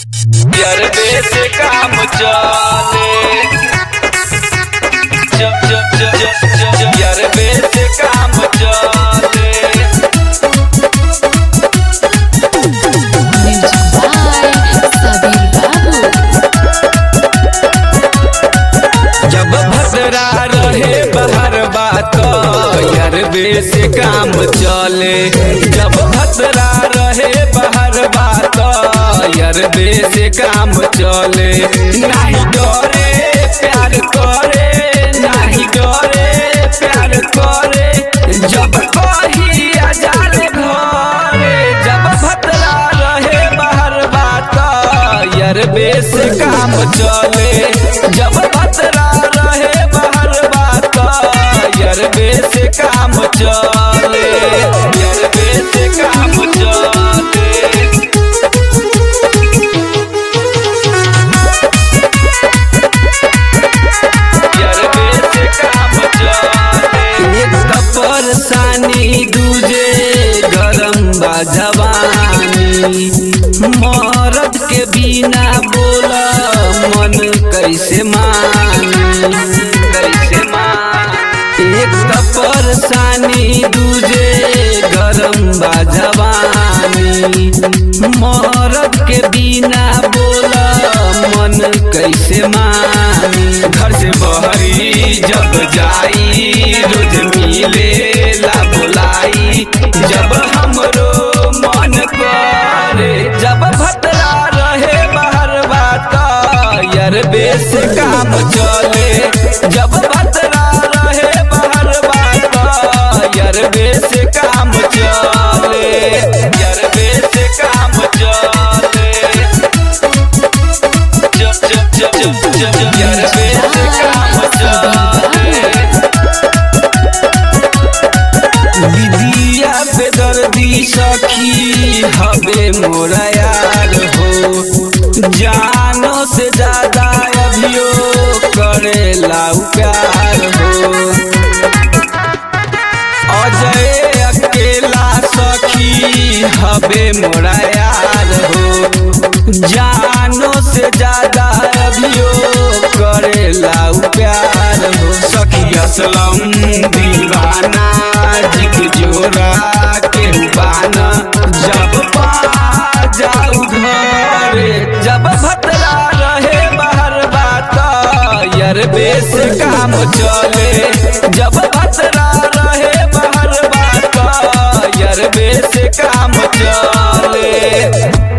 यरबे से काम चले जब जब जब जब जब जब यरबे से काम चले Music by Sabir Babu. जब भद्रा रहे बाहर बात यरबे से काम चले जब भद्रा रहे बाहर बात यरबे से काम चले नहीं डरे प्यार करे नहीं डरे प्यार करे जब कही आजाद घरे जब भद्रा रहे बाहर बात यरबे से काम चले जब भद्रा रहे बाहर बात यरबे से काम चले यरबे से काम चले यरबे से काम चले एक परेशानी दूजे गरम बा जवानी मरद के बिना बोला मन कैसे मानी कैसे मानी एक परेशानी दूजे गरम बा जवानी मरद के बिना बोला मन कैसे मानी घर से बहरी जब जाई रोज मिले ला बुलाई जब हमरो मन करे जब भतरा रहे बाहर बात यरबे से काम चले जब भतरा रहे बाहर बात यरबे से काम चले यरबे से काम चले जब जब जब जब जब जब यरबे से काम चले विदिया पे दर्दी सखी हवे मोरा यार हो जानो से ज्यादा अभियो करेला उ प्यार हो अजय अकेला सखी हवे मोरा यार हो जानो से ज्यादा अभियो करेला उ प्यार हो सखी असलम दीवाना जिक जोरा के बाना जब पा जाऊ घरे जब भतरा रहे बाहर बात यरबे से काम चले जब भतरा रहे बाहर बात यरबे से काम चले